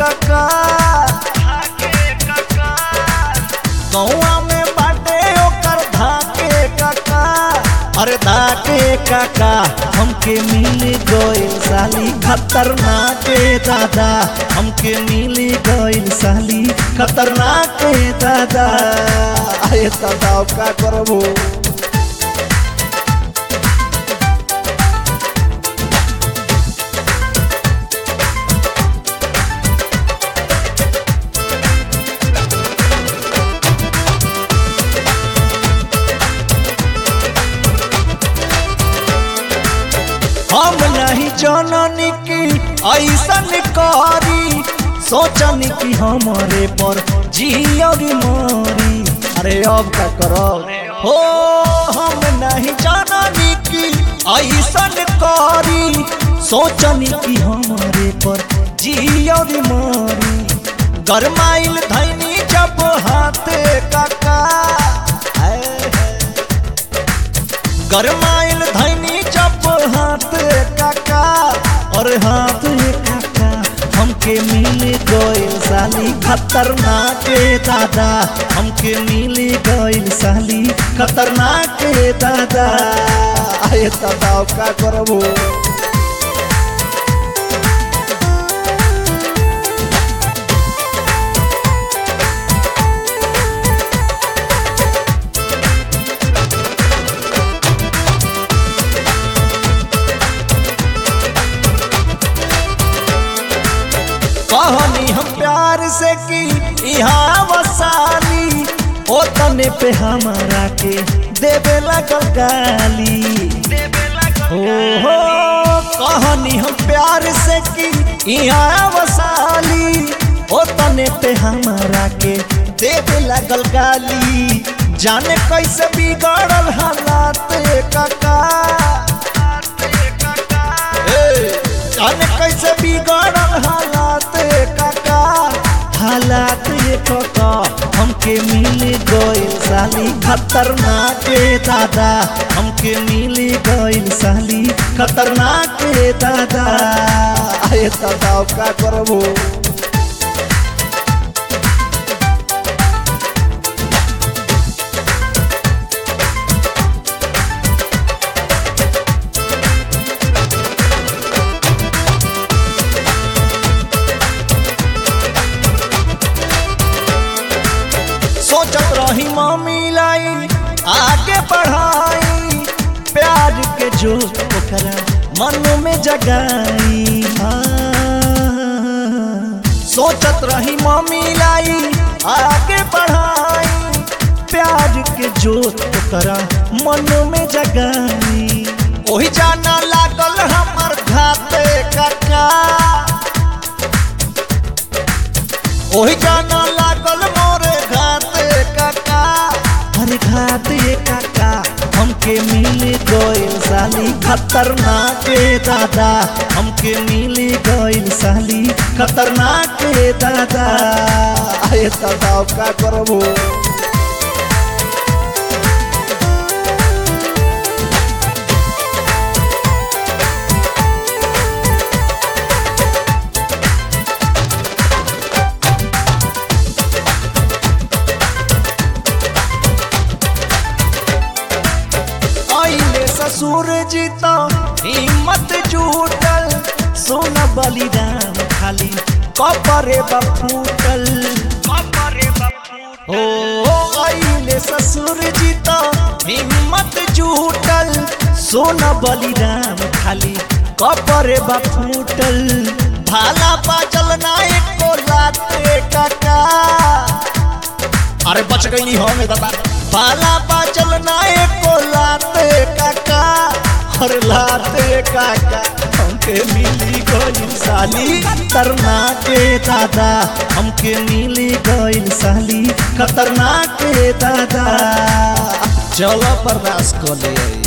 काका गौआ में बाटे ओकर धाके काका अरे धाके काका हमके मिल गइल साली खतरनाक ए दादा हमके मिल गइल साली खतरनाक ए दादा आए दादा अब का करबो हम नहीं जननी की ऐसन करी सोचनी कि हमारे पर जियरी मारी अरे अब का करो हो हम नहीं जननी की ऐसन करी सोचनी कि हमारे पर जियरी मारी गरमाइल धैनी जब हाथे काका आए है गरमाइल धैनी जब हाथ काका और हाथ काका हमके मिल गइल साली खतरनाक ए दादा हमके मिल गइल साली खतरनाक ए दादा आए दादा अब का करबो कहनी हम प्यार से की यहाँ वसाली ओ तने पे हमारा के देवे लगल गाली हो हो कहनी हम प्यार से की यहाँ वसाली ओ तने पे हमारा के देवे लगल गाली जाने कैसे बिगड़ल हालात काका ए, जाने कैसे बिगड़ल हालात काका हालात ये काका हमके मिल गइल साली खतरनाक ए दादा हमके मिल गइल साली खतरनाक ए दादा आए दादा अब का करबो सोचत रही मम्मी लाई आगे बढ़ाई प्यार के जो ओकरा मन में जगाई हाँ। सोचत रही मम्मी लाई आगे बढ़ाई प्यार के जो ओकरा मन में जगाई ओही जाना लागल हमर घाते काका ओही जाना लागल मोरे घाते काका अरे घाते काका हमके मिल गइल साली खतरनाक ए दादा हमके मिल गइल साली खतरनाक ए दादा आए दादा अब का करबो आइले ससुर जी तो हिम्मत जुटल सोना बलिदान खाली कपरे बफूटल ओ आइले ससुर जी तो हिम्मत जुटल सोना बलिदान खाली कपरे बफूटल भाला बाजल ना एको लाते काका अरे बच गई नहीं हो मेरे दादा बाला बाचल ना एको लाते काका हर लाते काका हमके मिली गइल साली खतरनाक के दादा हमके मिली गइल साली खतरनाक के दादा चलो बर्दाश्त कर ले